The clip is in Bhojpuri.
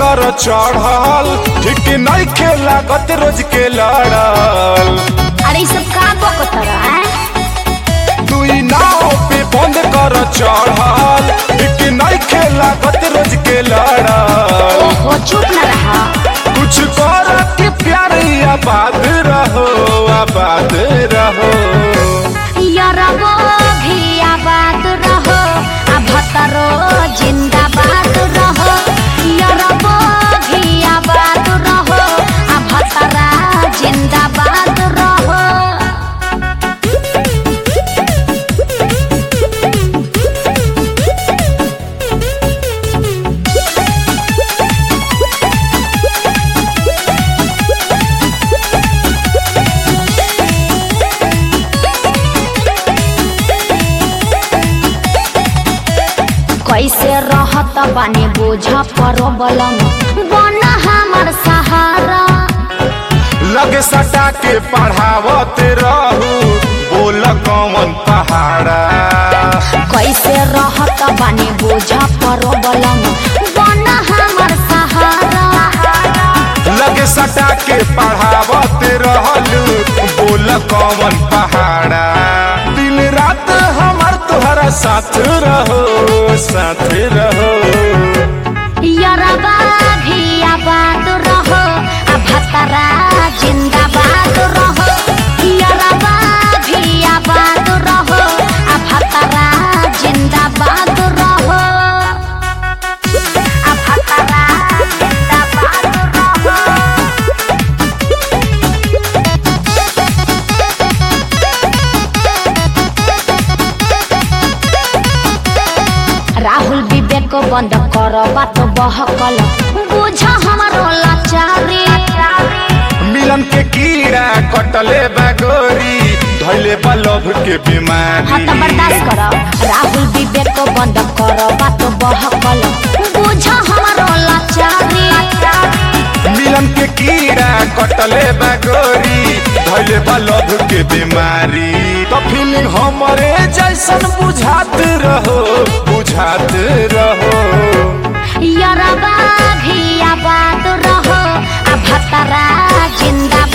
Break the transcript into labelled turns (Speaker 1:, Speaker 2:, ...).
Speaker 1: कर चढ़ल ठीक नहीं के लागत रोज के लड़ल
Speaker 2: अरे ई सब का बकतर हैं
Speaker 1: दुई नाव पे बंद कर चढ़ल ठीक नहीं के लागत रोज के लड़ल
Speaker 2: ओहो चुप न रहा
Speaker 1: कुछ कर के प्यार आबाद रहो आबाद रहो
Speaker 2: यरबो भी आबाद रहो आ भतरो जिंदाबाद रहो यरबो भी आबाद रहो आ भतरा जिंदाबाद रहो कैसे रहत बानी बोझ परबलम बन हमर सहारा
Speaker 1: लगे सटा के पढ़ावत रहू बोल कौन पहाड़ा
Speaker 2: कैसे रहत बानी बोझ परबलम बन हमर सहारा
Speaker 1: लगे सटा के पढ़ावत रहलू बोल कौन पहाड़ा दिन रात हमार तोहरा साथ रहो साथ रहो
Speaker 2: यरबा भी आबाद रहो आ भतरा जिंदाबाद रहो यरबा भी आबाद रहो आ भतरा जिंदाबाद रहो आ भतरा जिंदाबाद रहो राहुल विवेक बंद कर बात बहकल बुझ हमारो लाचारी
Speaker 1: मिलन के कीड़ा कटले बागोरी धैले बा लभ के बीमारी
Speaker 2: हाँ तो बर्दाश्त कर राहुल विवेक बंद कर बात बहकल बुझ हमारो लाचारी
Speaker 1: मिलन के कीड़ा कटले बागोरी धैले बा लभ के बीमारी तो फीलिंग हमरे जैसन बुझात रहो बुझात रहो
Speaker 2: यरबा भी आबाद रहो आ भतरा जिंदा